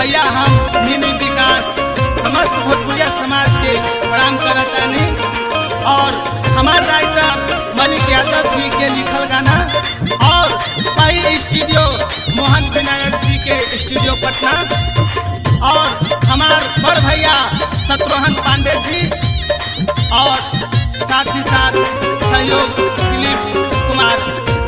भैया हम मिनी विकास समस्त भोजपुरिया समाज के प्रणाम करतानी और हमार राइटर मलिक यादव जी के लिखल गाना और पाई स्टूडियो मोहन विनायक जी के स्टूडियो पटना और हमार बड़ भैया शत्रुघ्न पांडे जी और साथ ही साथ सहयोग दिलीप कुमार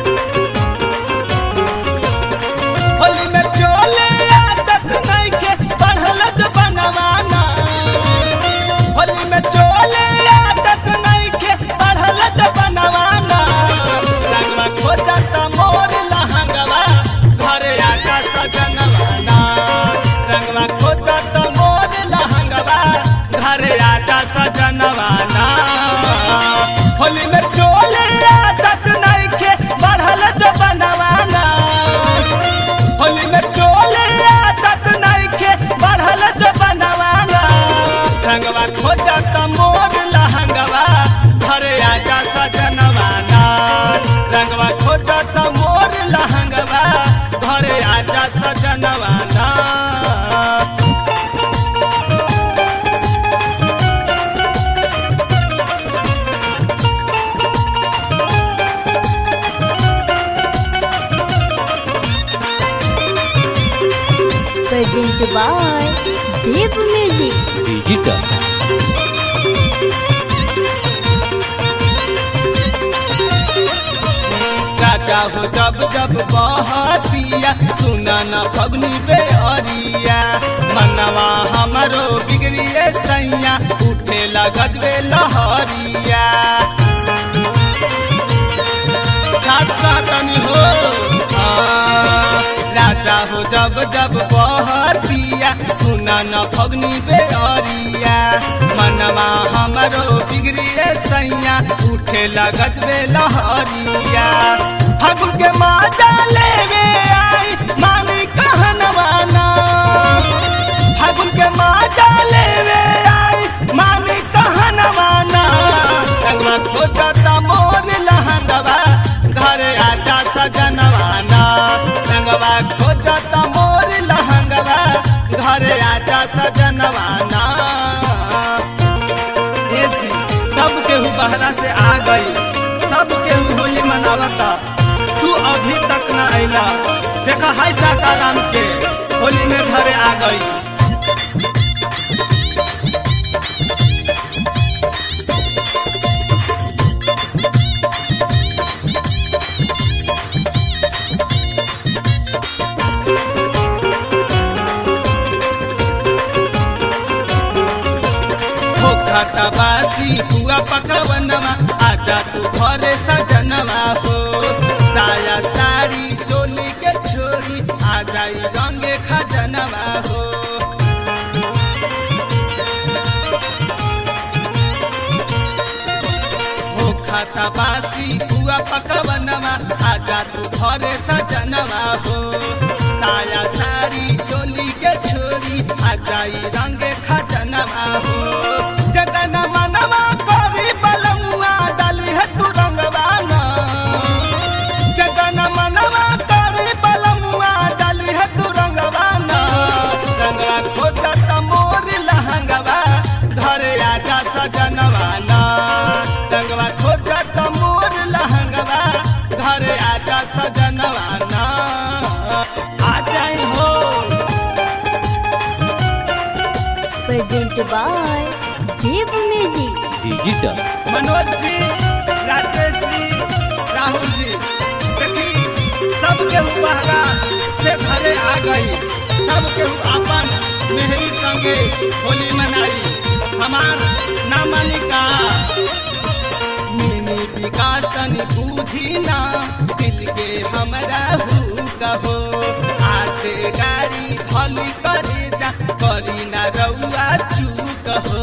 होली में चोले आदत नहीं के बढ़ल जो बनवाना होली में चोले आदत नहीं के बढ़ल जो बनवाना रंगवा खोजत मोर लहंगवा घरे आका सजनवाना रंगवा खोजत मोर लहंगवा घरे आका सजनवाना होली में चोले आदत नहीं के बढ़ल जो बनवाना होली में चोले आदत नहीं के बढ़ल जो बनवाना रंगवा खोजत मोर लहंगवा घरे आजा सजनवाना रंगवा खोजत मोर लहंगवा घरे आजा सजनवाना presented by Dev Music. Digital राजा हो जब जब बहतिया सुना न फगनी बे अरिया मनवा हमरो बिगड़िए सैया उठे लगत बे लहरिया साथ कहतनी हो हाँ। राजा हो जब जब बहतिया सुना न फगनी बे अरिया मनवा हमरो बिगड़िए सैया उठे लगत बे लहरिया फगुन के माजा लेवे आई मामी कहनवाना फगुन के माजा लेवे आई मामी कहनवाना रंगवा खोजता मोर लहंगवा घरे आजा सजनवाना रंगवा खोजता मोर लहंगवा घरे आजा सजनवाना ए जी, सब केहू बहरा से आ गई सब केहू होली मनावता तू अभी तक न अला देखा हाय सासाराम के होली में घरे आ गई हो खाता बासी हुआ पकवनवा आजा तू घरे सजनवा हो साया साड़ी चोली के छोरी आ जाई रंगे खजनवा हो हो खाता बासी हुआ पकवनवा आजा तू घरे सजनवा हो साया साड़ी चोली के छोरी आ जाई रंगे खजनवा हो जगन मनवा करी बलमुआ डाली है तू रंगवाना जगन मनवा करी बलमुआ डाली है तू रंगवाना रंगवा खोजत मोर लहंगवा घरे आजा सजनवाना रंगवा खोजत मोर लहंगवा घरे आजा सजनवाना आ जाई हो Presented by Dev Music. Digital Manoj ji Rajesh जी राहुल जी देखी सब केहू बहरा से घरे आ गई सब केहू अपन मेहरी संगे होली मनाई हमार नामनिका मिनी विकास तनी बूझी ना दिल के हमरा हु कहो आते गाड़ी धली करे जा करी ना रउआ चूक हो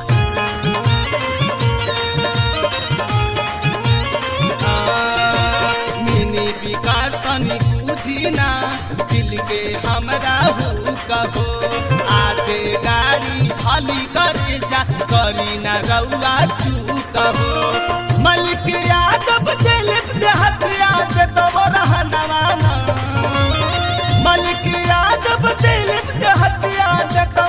मिनी विकास तनी बुझी ना दिल के हमरा हु कहो आजे गाड़ी खाली करे जा करी ना रउआ चू कहो मलिक यादव दिलीप देहत याद तो रहनवाना मलिक यादव दिलीप देहत देखो